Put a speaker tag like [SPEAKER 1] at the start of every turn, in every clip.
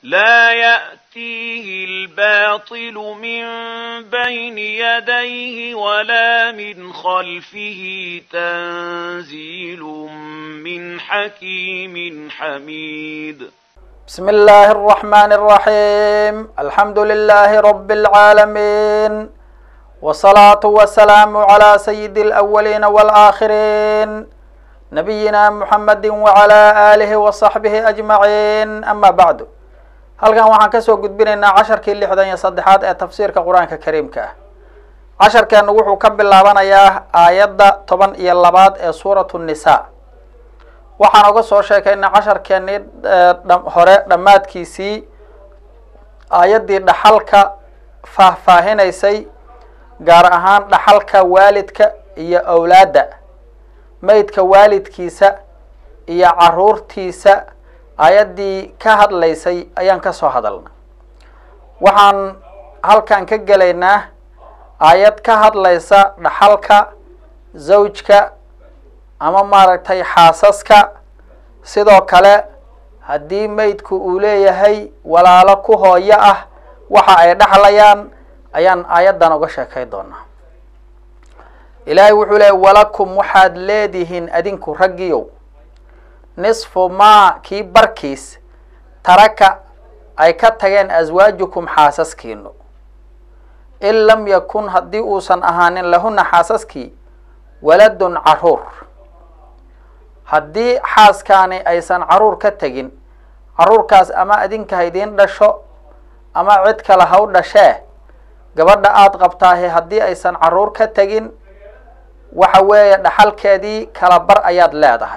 [SPEAKER 1] لا يأتيه الباطل من بين يديه ولا من خلفه تنزيل من حكيم حميد
[SPEAKER 2] بسم الله الرحمن الرحيم الحمد لله رب العالمين والصلاة والسلام على سيد الأولين والآخرين نبينا محمد وعلى آله وصحبه أجمعين أما بعد halkan waxaan kasoo gudbinaynaa casharkii lixdan iyo saddexaad ee tafsiirka qur-aanka kariimka ah casharkeenu wuxuu ka bilaabanayaa aayadda toban iyo labaad ee suuratu nisa waxaan uga soo sheekaynay casharkeenii hore dhammaadkiisii aayaddii dhaxalka faahfaahinaysay gaar ahaan dhaxalka waalidka iyo awlaadda meydka waalidkiisa iyo caruurtiisa aayaddii ka hadlaysay ayaan ka soo hadalna waxaan halkan ka gelaynaa aayad ka hadlaysa dhaxalka zawjka ama maaragtay xaasaska sidoo kale haddii meydku uu leeyahay walaalo ku hooyo ah waxa ay dhaxlayaan ayaan aayaddan uga sheekay doonaa ilaahay wuxuu leeyay walakum waxaad leedihiin adinku raggiyow nisfu maa kii barkiis taraka ay ka tageen aswaajukum xaasaskiinu in lam yakun haddii uusan ahaanin lahuna xaasaskii waladun caruur haddii xaaskaani aysan caruur ka tegin caruurkaas ama adinka haydiin dhasho ama cid kale ha u dhashee gabadha aada qabtaahe haddii aysan caruur ka tegin waxa weeye dhaxalkeedii kala bar ayaad leedahay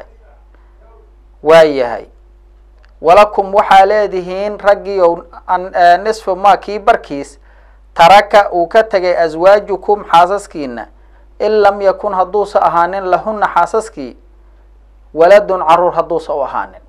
[SPEAKER 2] waayahay walakum waxaa leedihiin raggiyow nisfu ma kii barkiis taraka uu ka tegay aswaajukum xaasaskiina in lam yakun hadduusa ahaanin lahuna xaasaskii waladun caruur hadduusa u ahaanin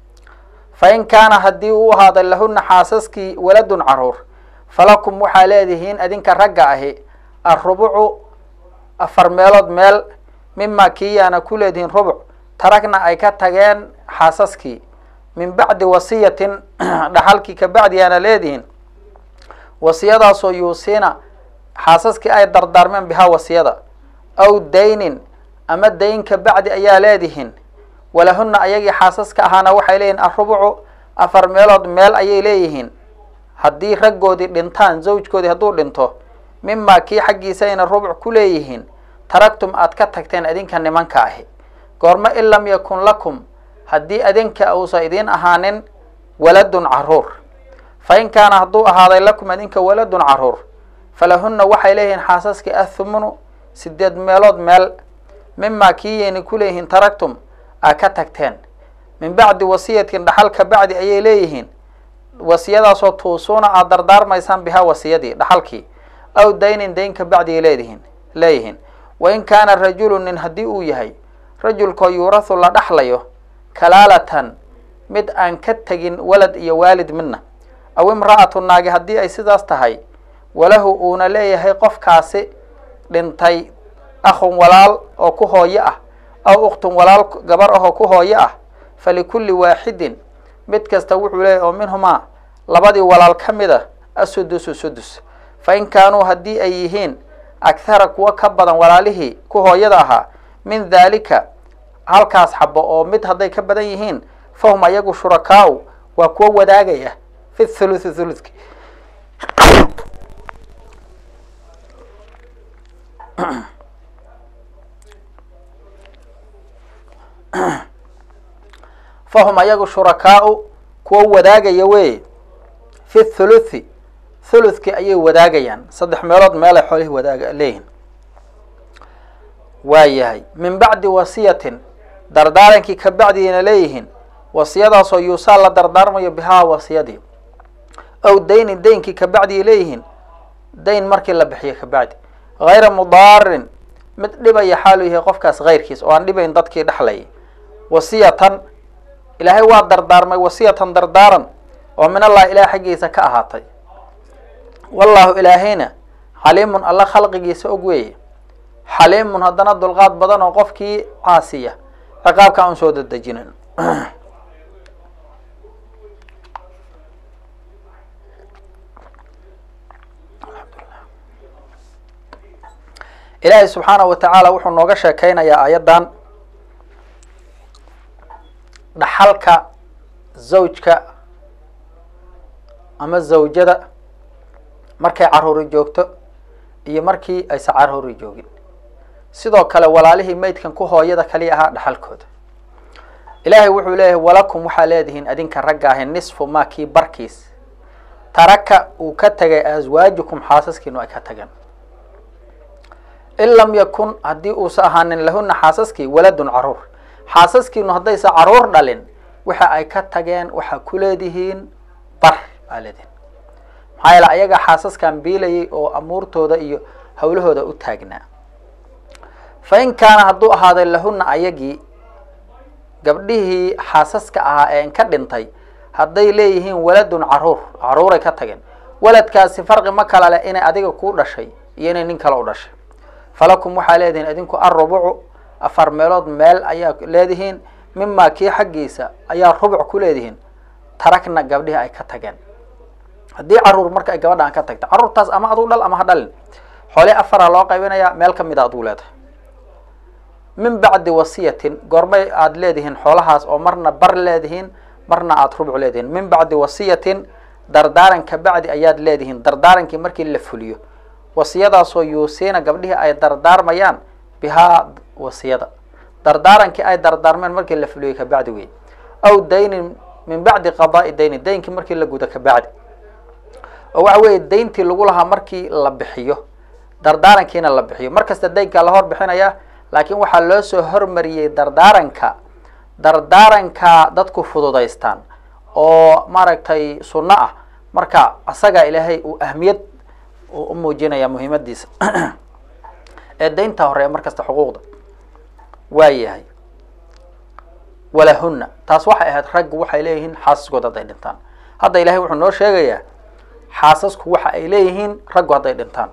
[SPEAKER 2] fa in kaana haddii uu ahaaday lahuna xaasaskii waladun caruur falakum waxaa leedihiin adinka ragga ahi arubucu afar meelood meel mima kii yaana ku leedihiin rubuc taragna ay ka tageen xaasaskii min bacdi wasiyatin dhaxalkii ka bacdi yaana leedihiin wasiyadaasoo yuusiina xaasaskii ay dardaarmeen bihaa wasiyada aw daynin ama dayn ka bacdi ayaa leedihiin walahuna ayagii xaasaska ahaana waxay leeyihin arubucu afar meelood meel ayay leeyihiin haddii raggoodii dhintaan zawjkoodii hadduu dhinto mimaa kii xaggiisa ayna rubuc ku leeyihiin taragtum aad ka tagteen adinka nimanka ahi goormo in lam yakun lakum haddii adinka uusa idiin ahaanin waladun caruur fa in kaana hadduu ahaaday lakum adinka waladun caruur falahuna waxay leeyihiin xaasaskii athumunu sideed meelood meel mimaa kii yayna ku leeyihiin taragtum aad ka tagteen min bacdi wasiyatin dhaxal ka bacdi ayay leeyihiin wasiyadaasoo tuusuuna aada dardaarmaysaan bihaa wasiyadii dhaxalkii aw daynin dayn ka bacdi ay leedihiin leeyihiin wain kaana rajulu nin haddii uu yahay rajulkoo yuurahu la dhaxlayo kalaalatan mid aan ka tegin walad iyo waalid midna aw imra'atu naagi haddii ay sidaas tahay walahu uuna leeyahay qofkaasi dhintay akhun walaal oo ku hooyo ah aw ukhtun walaal gabar ahoo ku hooyo ah falikulli waaxidin mid kasta wuxuu leeyahy oo minhumaa labadii walaal ka mid a asudusu sudus fa in kaanuu haddii ay yihiin akhara kuwa ka badan walaalihii ku hooyada ahaa min daalika halkaas xabo oo mid hadday ka badan yihiin fahum ayagu shurakaau waa kuwa wadaagaya fi thuluthi thuluthki fahum ayagu shurakaau kuwa wadaagaya wey fi thuluthi thuluthki ayay wadaagayaan saddex meelood meelay xoolihii wadaaga leeyihin waa yahay min bacdi wasiyatin dardaarankii ka bacdiina leeyihiin wasiyadaasoo yuusaa la dardaarmayo bihaa wasiyadii aw daynin daynkii ka bacdiay leeyihiin dayn markii la bixiyo ka bacdi hayra mudaarin mid dhibaya xaaluu yahay qofkaas hayrkiis oo aan dhibayn dadkii dhexlayay wasiyatan ilaahay waa dardaarmay wasiyatan dardaaran oo min allah ilaah xaggiisa ka ahaatay wallaahu ilaahayna xaliimun alla khalqigiisa og weeye xaliimun haddana dulqaad badan oo qofkii caasiya ciqaabka aan soo dedejinin ilaahay subxaanahu wa tacaala wuxuu nooga sheekeynayaa aayaddan dhaxalka zawjka ama zawjada markay caruuri joogto iyo markii aysan caruuri joogin sidoo kale walaalihii maydkan ku hooyada kaliya ahaa dhaxalkooda ilaahay wuxuu leeyahay walakum waxaa leedihiin adinka ragga ahi nisfu maa kii barkiis taraka uu ka tegay aswaajukum xaasaskiinu ay ka tageen in lam yakun haddii uusa ahaanin lahuna xaasaskii waladun caruur xaasaskiinu haddaysa caruur dhalin waxa ay ka tageen waxaa ku leedihiin bar baa leedihiin maxaa yeele ayaga xaasaskan biilayay oo amuurtooda iyo hawlahooda u taagnaa fa in kaana hadduu ahaaday lahuna ayagii gabdhihii xaasaska ahaa ee inka dhintay hadday leeyihiin waladun caruur caruuray ka tageen waladkaasi farqi ma kala leh inay adiga kuu dhashay iyo inay nin kale u dhashay falakum waxaa leedihiin idinku arrubucu afar meelood meel ayaa leedihiin mimaa kii xaggiisa ayaa rubuc ku leedihiin tarakna gabdhihii ay ka tageen haddii caruur marka ay gabadha aan ka tagta caruurtaas ama aduu dhal ama ha dhalin xoole afara loo qaybinayaa meel kamid a aduu leedahay min bacdi wasiyatin goormay aada leedihiin xoolahaas oo marna bar leedihiin marna aada rubuc leedihiin min bacdi wasiyatin dardaaran ka bacdi ayaad leedihiin dardaarankii markii la fuliyo wasiyadaasoo yuusiina gabdhihii ay dardaarmayaan bihaa wasiyada dardaarankii ay dardaarmeen markii la fuliyo kabacdi wey aw daynin min bacdi qadaai dayni daynkii markii la gudo kabacdi oo waxa weeye dayntii lagu lahaa markii la bixiyo dardaarankiina la bixiyo mar kasta daynkaa la hor bixinaya laakiin waxaa loo soo hormariyey dardaaranka dardaaranka dadku fududaystaan oo maaragtay sunno ah marka asagaa ilaahay uu ahmiyad u muujinaya muhiimadiisa ee daynta horeeya mar kasta xuquuqda waa yahay walahuna taas waxay ahayd raggu waxay leeyihiin xaasaskooda hadday dhintaan hadda ilahay wuxuu noo sheegayaa xaasasku waxa ay leeyihiin raggu hadday dhintaan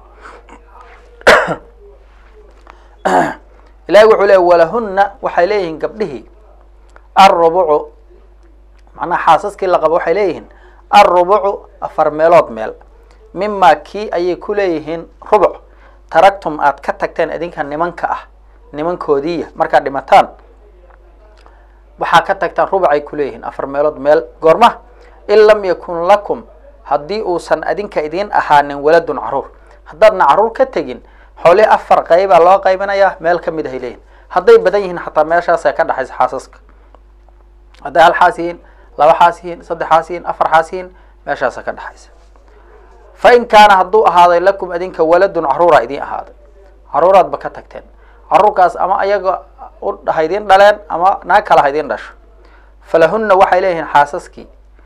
[SPEAKER 2] ilahay wuxuu leeyay walahuna waxay leeyihiin gabdhihii alrubucu macnaha xaasaskii la qabo waxay leeyihiin alrubucu afar meelood meel mimaa kii ayay ku leeyihiin rubuc taragtum aad ka tagteen idinka nimanka ah nimankoodiiya markaad dhimataan waxaa ka tagtaan rubucay kuleeyihiin afar meelood meel goorma in lam yakun lakum haddii uusan adinka idiin ahaanin waladun caruur haddaadna caruur ka tegin xoolihii afar qaybaa loo qaybinayaa meel kamid ahay leeyihin hadday badan yihiin xataa meeshaasa ka dhexaysa xaasaska hadday hal xaas yihiin laba xaas yihiin saddex xaas yihiin afar xaas yihiin meeshaasa ka dhexaysa fa in kaana hadduu ahaaday lakum adinka waladun caruura idiin ahaaday caruuraadba ka tagteen caruurkaas ama ayaga ha idiin dhaleen ama naag kale ha idiin dhasho falahuna waxay leeyihiin xaasaskii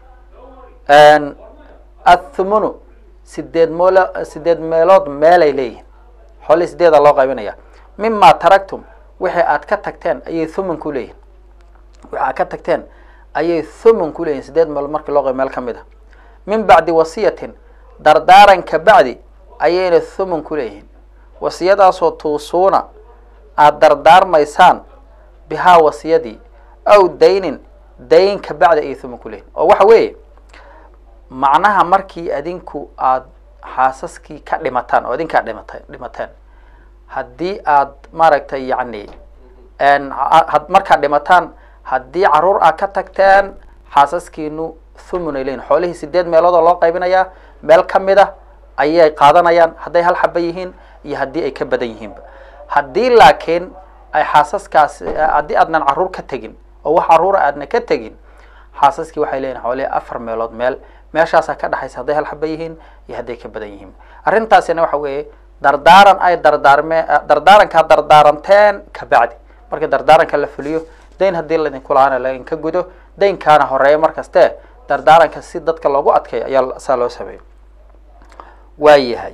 [SPEAKER 2] athumunu sideed mool sideed meelood meelay leeyihiin xoolihii sideeda loo qaybinaya mima taragtum wixii aad ka tagteen ayay thumun ku leeyihin wixi aad ka tagteen ayay thumun ku leeyihin sideed meelood markii loo qayb meel ka mid a min bacdi wasiyatin dardaaran ka bacdi ayayna thumun ku leeyihiin wasiyadaasoo tuusuuna aada dardaarmaysaan bihaa wasiyadii aw daynin dayn ka bacdi ayay thumun ku leeyihin oo waxa weeye macnaha markii adinku aada xaasaskii ka dhimataan oo adinkaa dhimata dhimateen haddii aad maaragtay yacni markaad dhimataan haddii caruur aad ka tagteen xaasaskiinu thumun ay leyihin xoolihii sideed meeloodoo loo qaybinayaa meel kamid a ayay qaadanayaan hadday hal xaba yihiin iyo haddii ay ka badan yihiinba haddii laakiin ay xaasaskaas haddii aadnan caruur ka tegin oo wax caruura aadna ka tegin xaasaskii waxay leeyihin xoolihii afar meelood meel meeshaasaa ka dhexaysa hadday hal xaba yihiin iyo hadday ka badan yihiin arrintaasina waxa weeye dardaaran ay dardaarmeen dardaarankaa dardaaranteen ka bacdi markii dardaaranka la fuliyo dayn haddii laydinku lahaana laydinka gudo daynkaana horeeya markaste dardaaranka si dadka loogu adkeeyo ayaa saa loo sameeyo waa yahay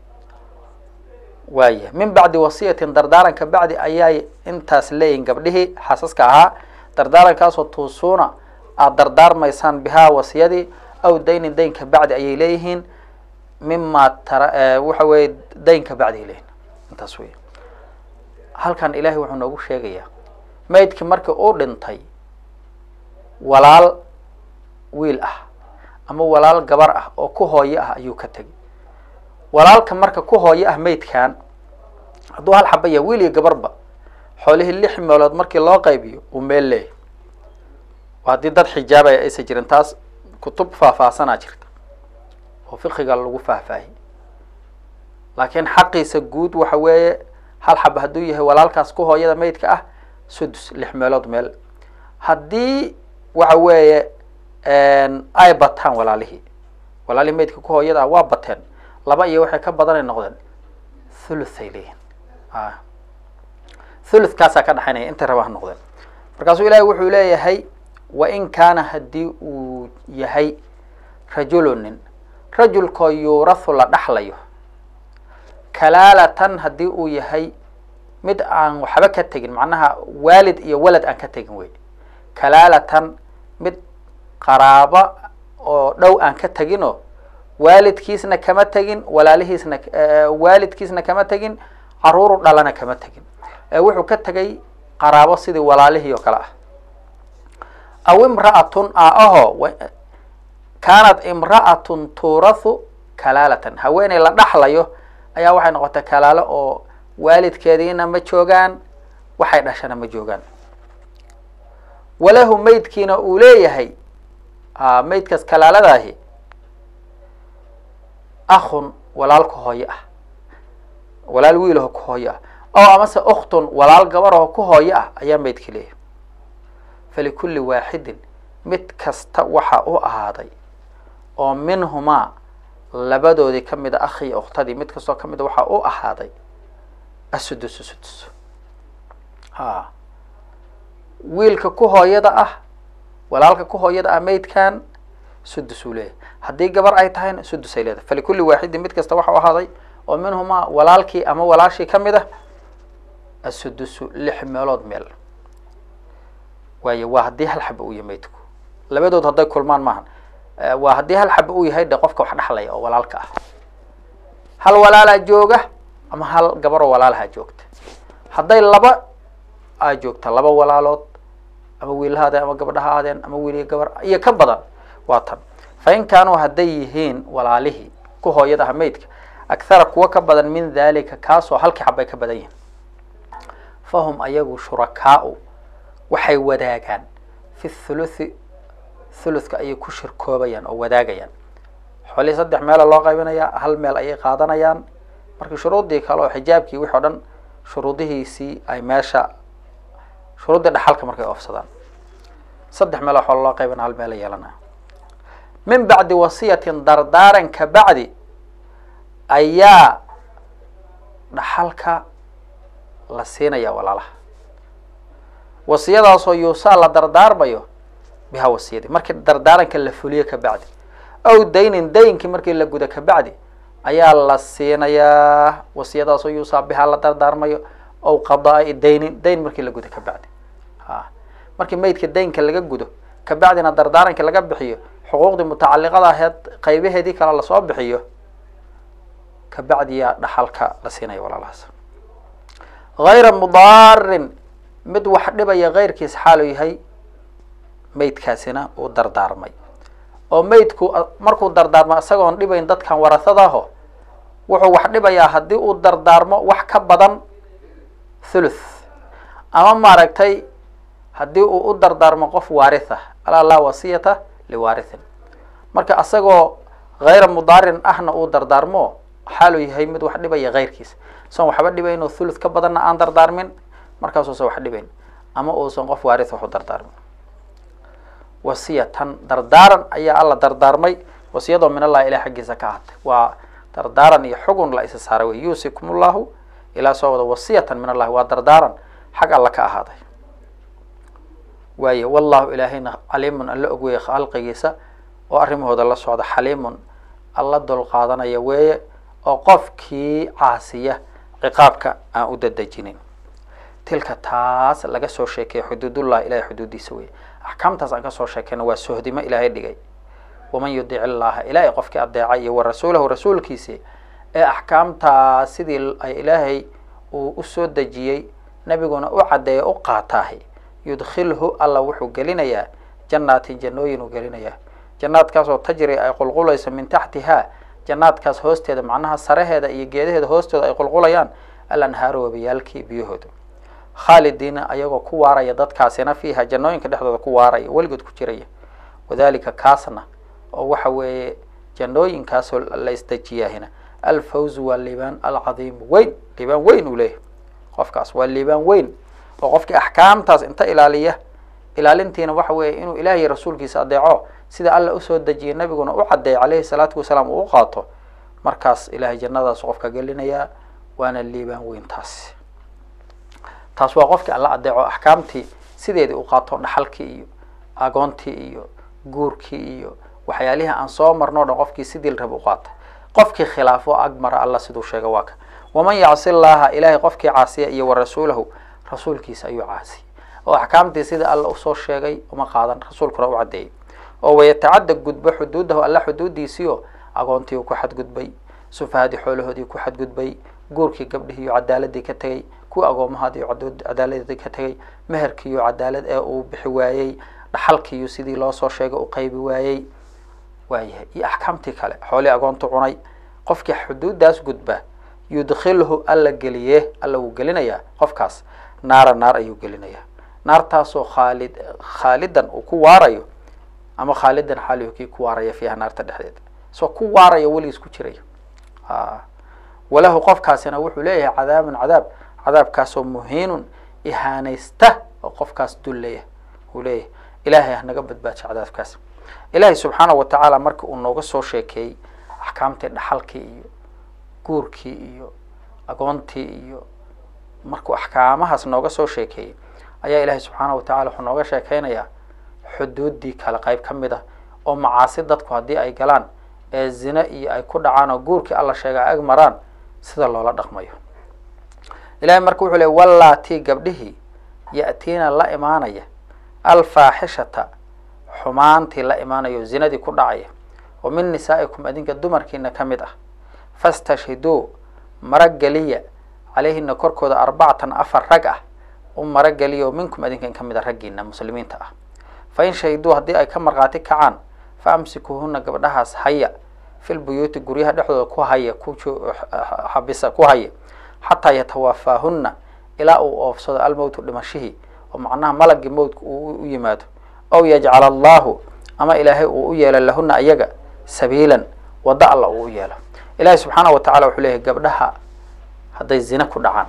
[SPEAKER 2] waa yahay min bacdi wasiyatin dardaaranka bacdi ayay intaas leeyihin gabdhihii xaasaska ahaa dardaarankaasoo tuusuuna aada dardaarmaysaan bihaa wasiyadii aw daynin daynka bacdi ayay leeyihiin mima tara waxa weeye daynka bacdi ay leeyihin intaas wey halkan ilaahay wuxuu noogu sheegayaa maydkii markii uu dhintay walaal wiil ah ama walaal gabar ah oo ku hooyo ah ayuu ka tegay walaalka marka ku hooyo ah maydkan hadduu hal xaba yahay wiil iyo gabarba xoolihii lix meelood markii loo qaybiyo uu meel leeyahy waa haddii dad xijaabaya aysan jirin taas kutub faahfaahsanaa jirta oo fiqiga lagu faahfaahiy laakiin xaqiisa guud waxa weeye hal xaba hadduu yahay walaalkaas ku hooyada maydka ah sudus lix meelood meel haddii waxa weeye ay bataan walaalihii walaalihii maydka ku hooyada ah waa bateen laba iyo waxay ka badanay noqdeen thuluhay leeyihin a thuluthkaasaa ka dhexaynaya intay raba ha noqdeen markaasuu ilaahay wuxuu leeyahay wa in kaana haddii uu yahay rajulunin rajulkoo yuurathu la dhaxlayo kalaalatan haddii uu yahay mid aan waxba ka tegin macnaha waalid iyo walad aan ka tegin wey kalaalatan mid qaraabo oo dhow aan ka teginoo waalidkiisna kama tegin walaalihiisna waalidkiisna kama tegin caruuru dhalana kama tegin ee wuxuu ka tegay qaraabo sidii walaalihii oo kale ah aw imra'atun a aho kaanat imra'atun tuurathu kalaalatan haweeney la dhaxlayo ayaa waxay noqotay kalaalo oo waalidkeediina ma joogaan waxay dhashana ma joogaan walahu maydkiina uu leeyahay maydkaas kalaaladaahi akhun walaal ku hooyo ah walaal wiilaho ku hooyo ah oo amase ukhtun walaal gabaraho ku hooyo ah ayaa maydki leeyahay falikulli waaxidin mid kasta waxa u ahaaday oo minhumaa labadoodii ka mid a akhi iyo ukhtadii mid kastoo ka mid a waxaa u ahaaday asudusu sudus ha wiilka ku hooyada ah walaalka ku hooyada ah maydkan sudus uu leeyahay haddii gabar ay tahayna sudus ay leedahay falikulli waaxidin mid kasta waxa u ahaaday oo minhumaa walaalkii ama walaashii ka mid ah asudusu lix meelood meel waayo waa haddii hal xaba uu yahay maydku labadood hadday kulmaan maahan waa haddii hal xaba uu yahay de qofka wax dhexlaya oo walaalka ah hal walaalaa jooga ama hal gabaroo walaalaha joogta hadday laba aa joogta laba walaalood ama wiil ha aadeen ama gabadha ha aadeen ama wiil iyo gabar iyo ka badan waa tan fa in kaanuu hadday yihiin walaalihii ku hooyada ah maydka akhara kuwa ka badan min dalika kaasoo halkii xabay ka badan yihiin fahum ayagu shurakaau waxay wadaagaan fi thuluthi thuluthka ayay ku shirkoobayaan oo wadaagayaan xoolihii saddex meela loo qaybinayaa hal meel ayay qaadanayaan marka shuruuddii kale oo xijaabkii wixi o dhan shuruudihiisii ay meesha shuruuddii dhaxalka markay oofsadaan saddex meel oo xoolo loo qaybina hal meela yeelanaya min bacdi wasiyatin dardaaran ka bacdi ayaa dhaxalka la siinaya walaalaha wasiyadaasoo yuusaa la dardaarmayo bihaa wasiyadii markii dardaaranka la fuliyo ka bacdi aw daynin daynkii markii la gudo ka bacdi ayaa la siinayaa wasiyadaasoo yuusaa bihaa la dardaarmayo aw qadaa daynin dayn markii la gudo ka bacdi ha markii maydka daynka laga gudo ka bacdina dardaarankii laga bixiyo xuquuqdii mutacaliqada aheed qaybaheedii kale lasoo bixiyo ka bacdiyaa dhaxalka la siinaya walaalahaas hayra mudaarin mid wax dhibaya keyrkiis xaalu yahay maydkaasina uu dardaarmay oo maydku markuu dardaarmo isagoon dhibayn dadkan warasadaho wuxuu wax dhibayaa haddii uu dardaarmo wax ka badan thuluth ama maaragtay haddii uu u dardaarmo qof waaritha alaa laa wasiyata liwaarithin marka isagoo hayra mudaarin ahna uu dardaarmo xaaluu yahay mid wax dhibaya keyrkiis san waxba dhibayn oo thuluth ka badanna aan dardaarmin markaasuusan wax dhibayn ama uusan qof waaris wax u dardaarmin wasiyatan dardaaran ayaa alla dardaarmay wasiyadoo min allahi ilah xaggiisa ka ahatay waa dardaaran iyo xugun la isa saaray wey yuusikum ullahu ilaa soo wada wasiyatan min allahi waa dardaaran xag alla ka ahaaday waaye wallahu ilaahayna caliimun alla og weeye khalqigiisa oo arrimahooda la socda xaliimun alla dulqaadanaya weeye oo qofkii caasiya ciqaabka aan u dadejinin tilka taas laga soo sheekeeye xuduudullah ilahay xuduudiisa wey axkaamtaas aan kasoo sheekeyna waa sohdimo ilaahay dhigay waman yudic illaha ilaahay qofkii adeecay iyo wa rasuulahu rasuulkiisi ee axkaamtaa sidii ay ilaahay uu usoo dejiyey nebiguna u caddeeya u qaataahi yudkhilhu alla wuxuu gelinayaa jannaatin jannooyin uu gelinayaa jannaadkaasoo tajri ay qulqulayso min taxtihaa jannaadkaas hoosteeda macnaha saraheeda iyo geedaheeda hoostooda ay qulqulayaan alanhaaru wabayaalkii biyahooda khaalidiina ayagoo ku waaraya dadkaasina fiiha jannooyinka dhexdooda ku waaraya weligood ku jiraya wadalika kaasna oo waxa weeye jannooyinkaasoo la isdejiyaahina alfawzu waa liibaan alcadiimu weyn liibaan weyn uu leeyahay qofkaas waa liibaan weyn oo qofkii axkaamtaas inta ilaaliya ilaalintiina waxa weeye inuu ilaah iyo rasuulkiisa adeeco sida alla usoo dejiyay nabiguna u caddeey calayhi salaatu wasalaam uu u qaato markaas ilahay jannadaas qofka gelinayaa waana liibaan weyn taasi taas waa qofkii alla adeeco axkaamtii sideedii u qaato dhaxalkii iyo agoontii iyo guurkii iyo waxyaalihii aan soo marno dhan qofkii sidii la raba u qaata qofkii khilaafo agmara alla siduu sheega waa ka waman yacsi llaha ilaahay qofkii caasiya iyo wa rasuulahu rasuulkiisa ayuu caasiyay oo axkaamtii sida alla usoo sheegay uma qaadan rasuulkuna u caddeeyay oo wayatacadda gudbo xuduudahu alla xuduudiisiio agoontii uu ku xadgudbay sufahadii xoolahoodii ku xadgudbay guurkii gabdhihiiyo cadaaladii ka tegay kuwii agoomahaadiiyo cadaaladii ka tegay meherkiiyo cadaalad ee uu bixi waayey dhaxalkiiyo sidii loo soo sheegay u qaybi waayey waayahay iyo axkaamtii kale xoolii agoontu cunay qofkii xuduudaas gudba yudkhilhu alla geliye alla wuu gelinayaa qofkaas naara naar ayuu gelinayaa naartaasoo khaalid khaalidan uu ku waarayo ama khaalidan xaalihu kii ku waaraya fiiha naarta dhexdeeda soo ku waaraya weligiis ku jiraya walahu qofkaasina wuxuu leeyahay cadaabun cadaab cadaabkaasoo muhiinun ihaanaysta oo qofkaas dullaya uu leeyahay ilaahay hanaga badbaajo cadaabkaas ilaahay subxaanahu watacaala marka uu nooga soo sheekeeyey axkaamtii dhaxalkii iyo guurkii iyo agoontii iyo markuu axkaamahaas nooga soo sheekeeyey ayaa ilaahay subxaanahu watacala wuxuu nooga sheekeynayaa xuduuddii kale qayb ka mid ah oo macaasi dadku haddii ay galaan ee zine iyo ay ku dhacaan oo guurkii alla sheega ag maraan sida loola dhaqmayo ilahay marka wuxuu ley wallaatii gabdhihii ya'tiina la imaanaya alfaaxishata xumaantii la imaanayo zinadii ku dhacaya oo min nisaa'ikum adinka dumarkiina ka mid ah fastashhiduu marageliya calayhina korkooda arbacatan afar rag ah u marageliya oo minkum adinkan ka mid a raggiina muslimiinta ah fa in shahiduu haddii ay ka markhaati kacaan fa amsikuuhuna gabdhahaas haya fil buyuuti guryaha dhexdooda ku haya ku xabisa ku haya xataa yatawafaahunna ilaa uu oofsado almowtu dhimashihii oo macnaha malagii mowtka uu u yimaado ow yajcala allahu ama ilaahay uu u yeelo lahuna ayaga sabiilan waddo alla uu u yeelo ilaahay subxaana wa tacala wuxuu leeyahay gabdhaha hadday zine ku dhacaan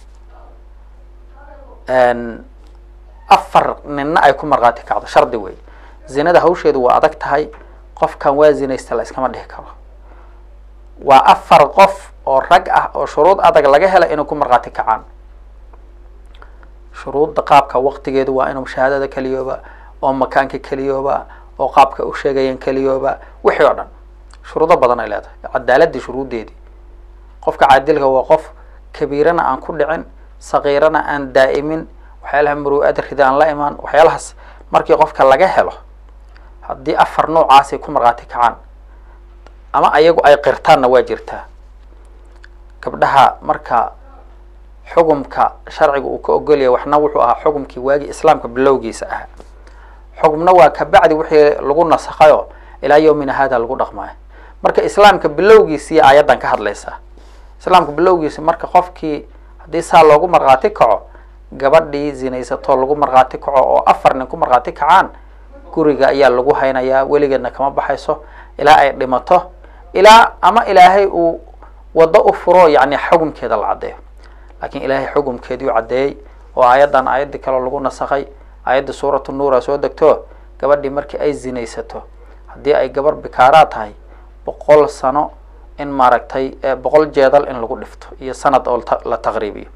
[SPEAKER 2] afar ninna ay ku markhaati kacdo shardi wey zinada hawsheedu waa adag tahay qofkan waa zinaysta la iskama dhihi karo waa afar qof oo rag ah oo shuruud adag laga hela inay ku markhaati kacaan shuruudda qaabka waqtigeedu waa inuu shahaadada keliyooba oo makaanka keliyooba oo qaabka u sheegayeen keliyooba wixii oo dhan shuruudo badan ay leedahay cadaaladii shuruuddeedii qofka caadilka waa qof kabiirana aan ku dhicin sakiirana aan daa'imin waxyaalaha muru'ada rida aan la imaan waxyaalahaas markii qofka laga helo haddii afar noocaasay ku markhaati kacaan ama ayagu ay qirtaanna waa jirtaa gabdhaha marka xugumka sharciga uu ka ogolyahay waxna wuxuu ahaa xugumkii waagii islaamka bilowgiisa ahaa xugumna waa kabacdi wixii lagu nasakhayo ilaa yawmina hada lagu dhaqmayo marka islaamka bilowgiisii aayaddan ka hadlaysaa islaamka bilowgiisi marka qofkii haddii saa loogu markhaati kaco gabadhii zinaysatoo lagu markhaati kaco oo afar nin ku markhaati kacaan guriga ayaa lagu haynayaa weligeedna kama baxayso ilaa ay dhimato ilaa ama ilaahay uu waddo u furo yacni xukumkeeda la caddeeyo laakiin ilaahay xukumkeedii u caddeeyey oo aayaddan aayaddii kaleo lagu nasakhay aayadda suuratu nuura soo degto gabadhii markii ay zinaysato haddii ay gabar bikaaraa tahay boqol sano in maaragtay boqol jeedal in lagu dhifto iyo sanad oo la taqriibiyo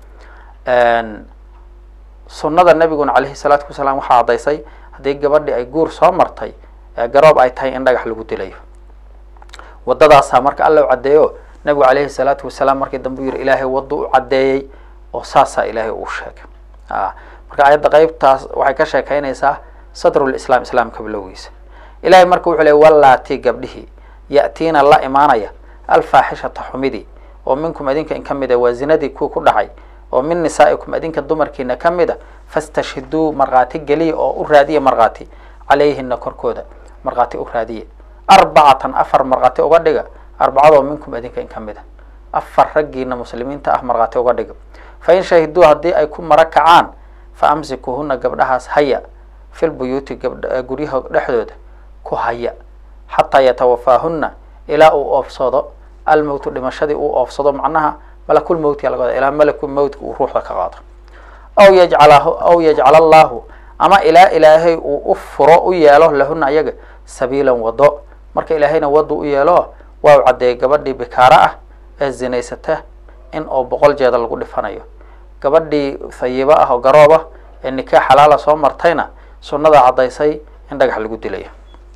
[SPEAKER 2] sunnada nabiguna calayhi salaatu wasalaam waxaa caddaysay haddii gabadhii ay guur soo martay garoob ay tahay in dhagax lagu dilayo waddadaasaa marka alla u caddeeyo nabigu calayhi salaatu wasalaam markii dambe u yihi ilaahay waddo u caddeeyey oo saasaa ilaahay uu sheegay marka ayadda qeybtaas waxay ka sheekeynaysaa sadrulislaam islaamka bilowgiisa ilahay marka wuxuu ley wallaatii gabdhihii ya'tiina la imaanaya alfaaxishata xumidii oo minkum adinka in ka mid a waa zinadii kuwa ku dhacay oo min nisaa'ikum adinka dumarkiina ka mid a fastashhiduu markhaati geliya oo u raadiya markhaati calayhina korkooda markhaati u raadiya arbacatan afar markhaati uga dhiga arbacadoo minkum adinka in ka mid a afar raggiina muslimiinta ah markhaati uga dhiga fa in shahiduu haddii ay ku mara kacaan fa amsikuhuna gabdhahaas haya fil buyuuti gabdh guryaha dhexdooda ku haya xataa yatawafaahuna ilaa uu oofsado almowtu dhimashadii uu oofsado macnaha malakul mowtga laga wada ilaa malakul mowtka uu ruuxda ka qaado aw yajcalahu aw yajcala allahu ama ilaa ilaahay uu u furo u yeelo lahuna ayaga sabiilan wado marka ilaahayna wadu u yeelo waa u caddeeyay gabadhii bikaaro ah ee zinaysata in oo boqol jeeda lagu dhifanayo gabadhii hayibo ah oo garoob ah ee nikaax xalaala soo martayna sunnada caddaysay in dhagax lagu dilayo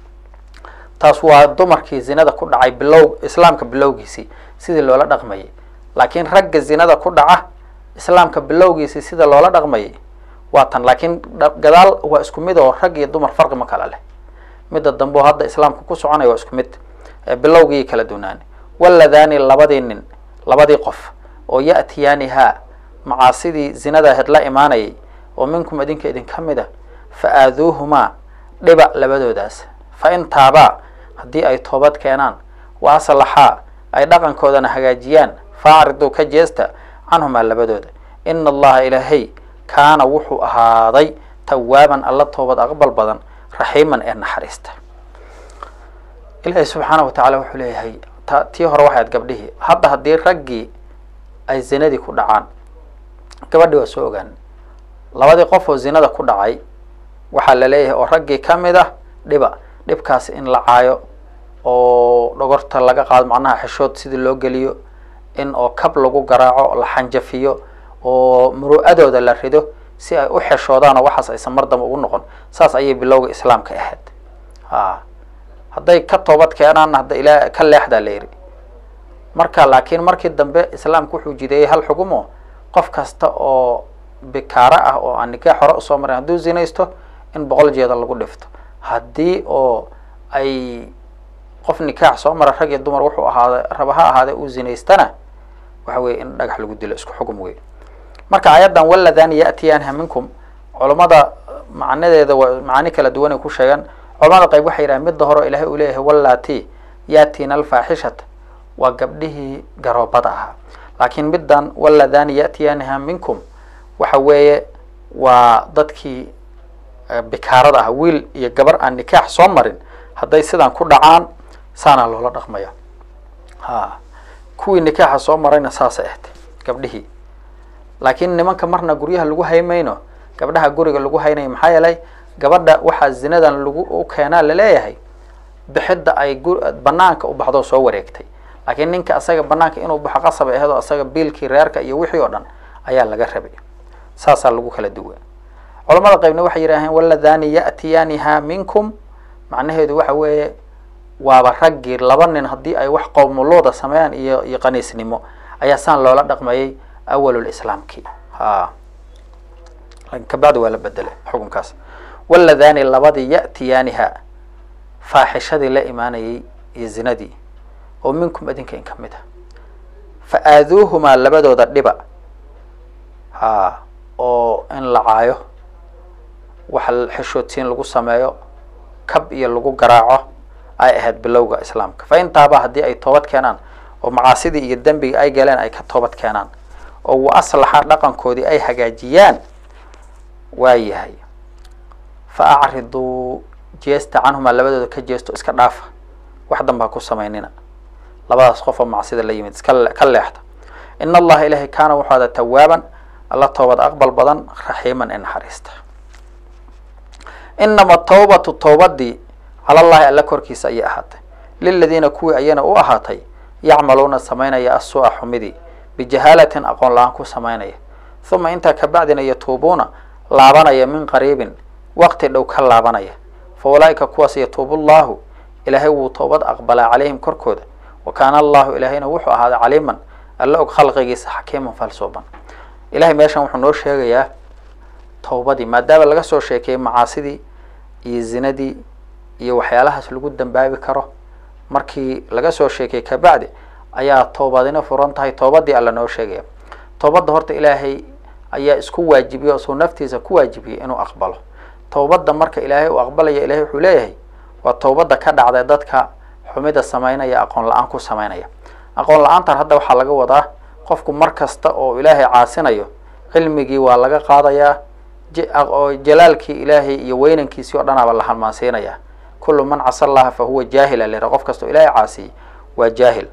[SPEAKER 2] taas waa dumarkii zinada ku dhacay bilow islaamka bilowgiisii sidii loola dhaqmayay laakiin ragga zinada ku dhaca islaamka bilowgiisii sida loola dhaqmayay waa tan laakiin gadaal waa isku mid oo rag iyo dumar farqi ma kala leh midda dambe oo hadda islaamka ku soconaya waa isku mid bilowgii kala dunaani waladaani labadii nin labadii qof oo ya'tiyaanihaa macaasidii zinada aheyd la imaanayay oo minkum idinka idinka mid a fa aaduuhumaa dhiba labadoodaas fa in taabaa haddii ay toobad keenaan wa aslaxaa ay dhaqankoodana hagaajiyaan faacriduu ka jeesta canhumaa labadooda ina allaha ilaahay kaana wuxuu ahaaday tawaaban alla toobad aqbal badan raxiiman ee naxariista ilaahay subxaana wa tacaala wuxuu leeyahay ta tii hore waxayd gabdhihii hadda haddii raggii ay zinadii ku dhacaan gabadhii waa soo ogaan labadii qof oo zinada ku dhacay waxaa la leeyahay oo raggii ka mid ah dhiba dhibkaas in la caayo oo dhogorta laga qaado macnaha xeshood sidii loo geliyo in oo kab lagu garaaco la xanjafiyo oo muru'adooda la rido si ay u xeshoodaan oo waxaas aysan mar damba ugu noqon saas ayay bilowga islaamka ahayd a hadday ka toobad keenaanna hadda ilaa ka leexdaa la yidhi marka laakiin markii dambe islaamku wuxuu jideeyey hal xugumo qof kasta oo bikaaro ah oo aan nikaax hore usoo marin hadduu zinaysto in boqol jeeda lagu dhifto haddii oo ay qof nikaax soo mara rag iyo dumar wuxuu ahaada raba ha ahaadee uu zinaystana waxa weye in dhagax lagu dilo isku xugum wey marka aayaddan waladani ya'tiyaanha minkum culammada macnadeeda waa macaani kala duwan ay ku sheegaan culamada qayb waxay yidhahan midda hore ilahay uu leeyahay wallati ya'tiina alfaaxishata waa gabdhihii garoobada ahaa laakiin middan waladani ya'tiyaanha minkum waxa weeye waa dadkii bikaarada ah wiil iyo gabar aan nikaax soo marin hadday sidan ku dhacaan saanaa loola dhaqmaya ha kuwii nikaaxa soo marayna saasay ahayd gabdhihii laakiin nimanka marna guryaha lagu haymayno gabdhaha guriga lagu haynayo maxaa yeelay gabadha waxaa zinadan lagu u keenaa laleeyahay bixidda ay gu banaanka u baxdo soo wareegtay laakiin ninka asaga banaanka inuu baxo qasab aheed oo asaga biilkii reerka iyo wixii oo dhan ayaa laga rabay saasaa lagu kala duwa culamada qaybna waxay yidhaaheen waladani ya'tiyaaniha minkum macnaheedu waxa weeye waaba raggii laba nin haddii ay wax qowmuluuda sameeyaan iyo iyo qaniisnimo ayaa saan loola dhaqmayay awallislaamkii ha lakin kabacdi waa la bedelay xukunkaas waladani labadii ya'tiyaaniha faaxishadii la imaanayay iyo zinadii oo minkum idinka in ka mid ah fa aaduuhumaa labadooda dhiba ha oo in la caayo waxa xeshoodsiin lagu sameeyo kab iyo lagu garaaco ay ahayd bilowga islaamka fa intaaba haddii ay toobad keenaan oo macaasidii iyo dembiga ay galeen ay ka toobad keenaan oo wa aslaxa dhaqankoodii ay hagaajiyaan waa yahay fa acriduu jeesta canhumaa labadooda ka jeesto iska dhaafa wax danba ha ku samaynina labadaas qof oo macsida la yimid iska ka leexda in allaha ilaahay kaana wuxuu ada tawaaban alla toobad aqbal badan raxiiman ee naxariista inama tawbatu towbadii cala llahi alla korkiisa ayay ahaatay liladiina kuwii ayana u ahaatay yacmaluuna samaynaya asuu-a xumidii bijahaalatin aqoon la-aan ku samaynaya uma intaa kabacdina yatuubuuna laabanaya min qariibin waqti dhow ka laabanaya fa ulaaika kuwaas yatuubu llahu ilaahay wuu toobad aqbalaa calayhim korkooda wa kaana allahu ilaahayna wuxuu ahaaday caliiman alla og khalqigiisa xakiiman falsuuban ilahay meeshan wuxuu noo sheegayaa towbadii maadaama laga soo sheekeeyey macaasidii iyo zinadii iyo waxyaalahaas lagu dambaabi karo markii laga soo sheekeyey kabacdi ayaa toobadina furan tahay toobadii alla noo sheegaya toobadda horta ilaahay ayaa isku waajibiyey oo suu naftiisa ku waajibiyey inuu aqbalo towbadda marka ilaahay uu aqbalaya ilahay wuxuu leeyahay waa towbadda ka dhacday dadka xumida samaynaya aqoon la-aan ku samaynaya aqoon la-aantan hadda waxaa laga wadaa qofku mar kasta oo ilaahay caasinayo cilmigii waa laga qaadayaa oo jalaalkii ilaahay iyo weynankiisii o dhanaaba la halmaansiinaya kullu man casa allaha fa huwa jaahil alera qof kasta oo ilaahay caasiyey waa jaahil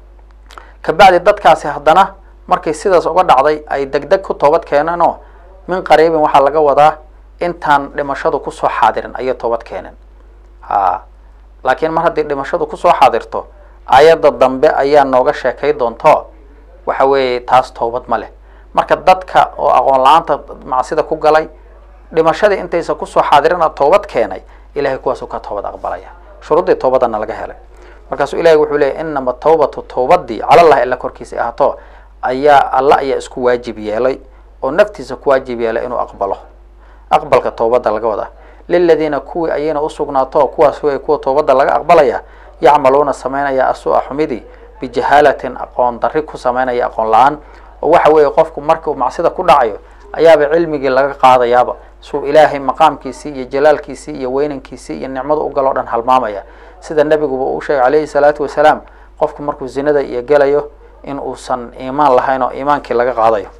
[SPEAKER 2] kabacdi dadkaasi haddana markay sidaas uga dhacday ay degdeg ku toobad keeneen oo min qariibin waxaa laga wadaa intaan dhimashadu kusoo xaadirin ayay toobad keeneen ha laakiin mar haddii dhimashadu kusoo xaadirto ayadda dambe ayaa nooga sheekay doonto waxa weeye taas toobad ma leh marka dadka oo aqoon la-aanta macsida ku galay dhimashadii intaysa kusoo xaadirina toobad keenay ilahay kuwaasuu ka toobad aqbalaya shuruuddii toobadana laga helay markaasuu ilahay wuxuu leeyay inama tawbatu tawbadii calallahi alla korkiisa ahaato ayaa alla ayaa isku waajib yeelay oo naftiisa ku waajib yeelay inuu aqbalo aqbalka tawbadda laga wadaa liladiina kuwii ayayna usugnaato kuwaas way kuwa toobadda laga aqbalaya yacmaluuna samaynaya asuu-a xumidii bijahaalatin aqoon darri ku samaynaya aqoon la-aan oo waxa weeye qofku markuu macsida ku dhacayo ayaaba cilmigii laga qaadayaaba suu ilaahay maqaamkiisii iyo jalaalkiisii iyo weynankiisii iyo nicmadu u galoo dhan halmaamaya sida nebiguba uu sheegay calayhi salaatu wasalaam qofku markuu zinada iyo gelayo in uusan iimaan lahayn oo iimaankii laga qaadayo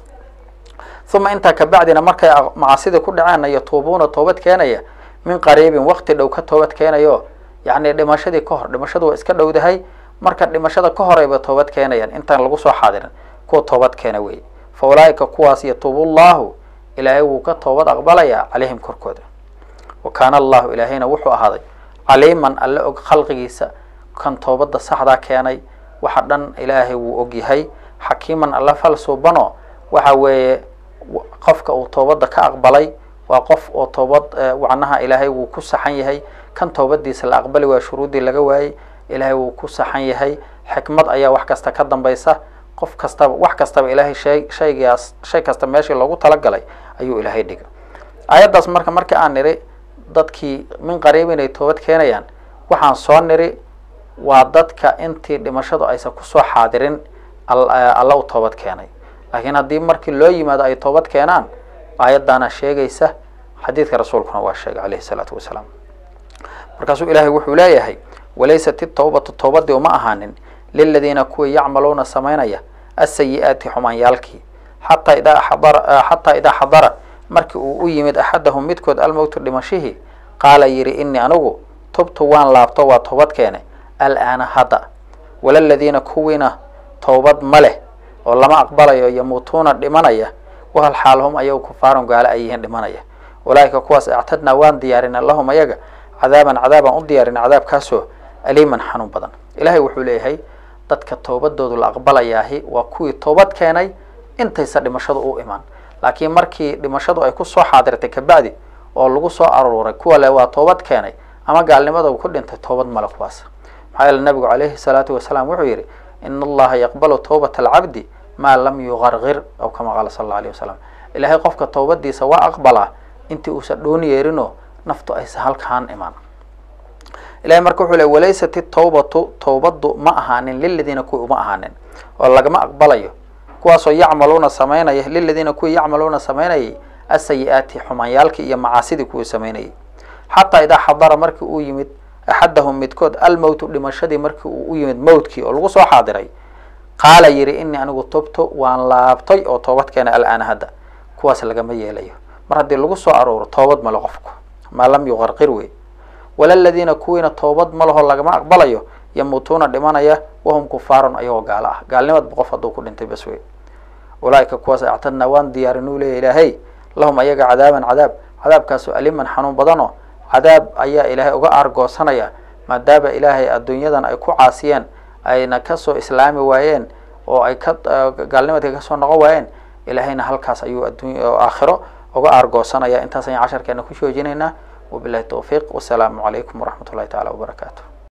[SPEAKER 2] uma intaa kabacdina markay macasidii ku dhaceen yatuubuuna toobad keenaya min qariibin waqti dhow ka toobad keenayo yacni dhimashadii ka hor dhimashadu waa iska dhowdahay marka dhimashada ka horeyba toobad keenayaan intaan lagu soo xaadirin kuwa toobad keena weeye fa ulaaika kuwaas yatuubu llahu ilaahay wuu ka toobad aqbalayaa calayhim korkooda wa kaana allahu ilaahayna wuxuu ahaaday caliiman alle og khalqigiisa kan toobadda saxdaa keenay waxa dhan ilaahay wuu ogyahay xakiiman alle falsuubano waxa weeye qofka uu toobadda ka aqbalay waa qof oo toobad wacnaha ilaahay wuu ku saxan yahay kan toobadiisa la aqbali waaya shuruuddii laga waayey ilaahay wuu ku saxan yahay xikmad ayaa wax kasta ka dambaysa qof kastaba wax kastaba ilaahay shay shaygaas shay kasta meeshii loogu talagalay ayuu ilaahay dhigay aayaddaas marka markii aan niri dadkii min qariib inay toobad keenayaan waxaan soo niri waa dadka intii dhimashadu aysan kusoo xaadirin alla u toobad keenay laakiin haddii markii loo yimaado ay toobad keenaan aayaddaana sheegaysa xadiidka rasuulkuna waa sheegay calayhi salaatu wasalaam markaasuu ilaahay wuxuu leeyahay walaysat itawbatu towbadii uma ahaanin liladiina kuwii yacmaluuna samaynaya asayi-aati xumaanyaalkii xataa idaa xadara xataa idaa xadara markii uu u yimid axadahum midkood almowtu dhimashihii qaala yidhi inii anigu tubtu waan laabto waa toobad keene alaana hadda walaladiina kuwiina towbad ma leh oo lama aqbalayo yamuutuuna dhimanaya wahal xaal hum ayagu kufaarun gaalo ay yihiin dhimanaya ulaaika kuwaas actadnaa waan diyaarinay lahum ayaga cadaaban cadaabaan u diyaarinay cadaabkaasoo aliiman xanuun badan ilaahay wuxuu leeyahay dadka toobadoodu la aqbalayaahi waa kuwii toobad keenay intaysa dhimashadu u imaan laakiin markii dhimashadu ay kusoo xaadirtay kabacdi oo lagu soo aruuray kuwa le waa toobad keenay ama gaalnimada ku dhintay toobad male kuwaas maxaa yeele nabigu calayhi salaatu wasalaam wuxuu yidhi in allaha yaqbalu tawbata alcabdi maa lam yuqarqir aw kama qaala sala alla alayh wasalam ilaahay qofka towbadiisa waa aqbalaa intii uusan dhoon yeerinoo naftu aysa halkaan imaan ilahay marka wuxuu le walaysat itawbatu towbaddu ma ahaanin liladiina kuwii uma ahaanin oo lagama aqbalayo kuwaasoo yacmaluuna samaynaya liladiina kuwii yacmaluuna samaynayay asayi-aati xumaanyaalkii iyo macaasidii kuwii samaynayay xataa idaa xadara markii uu yimid axadahum midkood almowtu dhimashadii markii uu u yimid mowtkii oo lagu soo xaadiray qaala yidhi inii anigu tubto waan laabtay oo toobad keena alaana hadda kuwaas lagama yeelayo mar haddii lagu soo arooro toobad male qofku maa lam yuqarqir wey walaladiina kuwiina toobad ma laho lagama aqbalayo yamuutuuna dhimanaya wahum kufaarun ayagoo gaalo ah gaalnimadba qof hadduu ku dhintay bas wey ulaaika kuwaas actadnaa waan diyaarinuu leeya ilaahay lahum ayaga cadaaban cadaab cadaabkaasoo aliman xanuun badano cadaab ayaa ilaahay uga aargoosanaya maadaama ilaahay adduunyadan ay ku caasiyeen ayna kasoo islaami waayeen oo ay ka gaalnimadka kasoo noqon waayeen ilaahayna halkaas ayuu adduunya aakhiro uga aargoosanaya intaas ayaan casharkeena ku shoojinaynaa wabilahi towfiiq wasalaamu calaykum waraxmat ullahi tacaala wabarakaatu